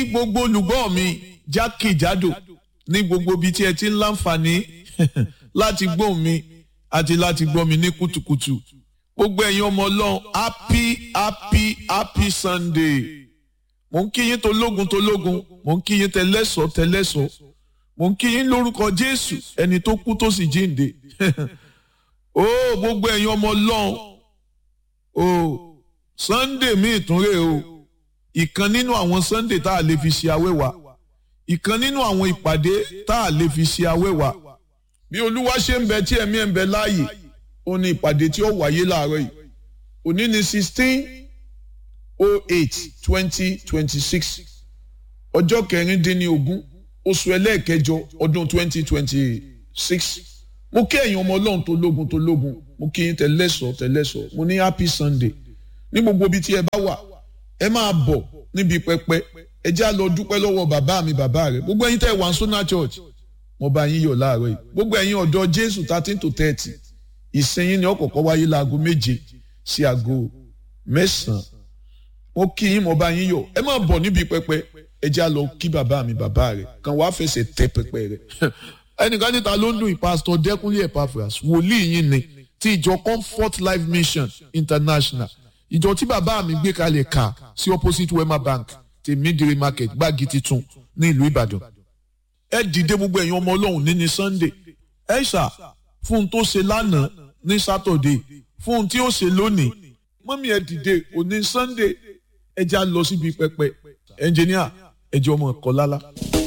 gbogbo olùgbọ́ mi jákèjádò ní gbogbo ibi tí ẹ ti ń láǹfààní láti gbọ́ mi àti láti gbọ́ mi ní kùtùkùtù gbogbo ẹ̀yin ọmọ ọlọ́run happy happy happy sunday mò ń kí yín tológun tológun mò ń kí yín tẹlẹ́sọ̀ tẹlẹ́sọ̀ mò ń kí yín lórúkọ jésù ẹni tó kú tó sì jíǹde ó gbogbo ẹ̀yin ọmọ ọlọ́run ó sunday mi ìtúnrè o ìkan nínú àwọn sunday tá a lè fi ṣe awẹ́wà ìkan nínú àwọn ìpàdé tá a lè fi ṣe awẹ́wà bí olúwa ṣe ń bẹ tí ẹ̀mí ẹ̀ ń bẹ láàyè ó ní ìpàdé tí ó wáyé láàárọ̀ yìí òní ní sixteen oh eight twenty twenty six ọjọ́ kẹrìndínlógún oṣù ẹlẹ́ẹ̀kẹjọ ọdún twenty twenty six mo kí ẹ̀yin ọmọ ọlọ́run tó lógun tó lógun mo kí yín tẹ̀lẹ́sọ̀ tẹ̀lẹ́sọ̀ mo ní happy sunday ní gbogbo ibi tí ẹ bá wà ẹ máa bọ̀ níbi pẹpẹ ẹ já lọ dúpẹ́ lọ́wọ́ bàbá mi bàbá rẹ̀ gbogbo ẹ̀yin tẹ́ wà ń sọ́nà church mo bá yín yọ̀ láàárọ̀ yìí gbogbo ẹ̀yin ọ̀dọ́ jésù thirteen to thirty ìsinyìí ni ọ̀kọ̀ọ̀kọ̀ wáyé láago méje sí aago mẹ́sàn-án mo kí yín mo bá yín yọ̀ ẹ máa bọ̀ níbi pẹpẹ ẹ já lọ kí bàbá mi bàbá rẹ̀ kàn wá fẹsẹ̀ tẹ pẹpẹ rẹ̀ ẹnìkan níta ló ń dùn ìpásítọ̀ dẹ́kunlé epaphras wòlíì yín ni ti ìjọ comfort life mission international ìjọ tí bàbá mi gbé kalẹ̀ kà sí opposite wema bank tèmídìrí market gbági titun ní ìlú ìbàdàn ẹ dìde gbogbo ẹ̀yin ọmọ ọlọ́run ní ní sunday ẹ ṣá fún un tó ṣe lánàá ní saturday fún un tí ó ṣe lónìí mọ́mí ẹ dìde òní sunday ẹ já lọ síbi pẹpẹ ẹnjìníà ẹ jẹ́ ọmọ ẹ̀kọ́ lálá.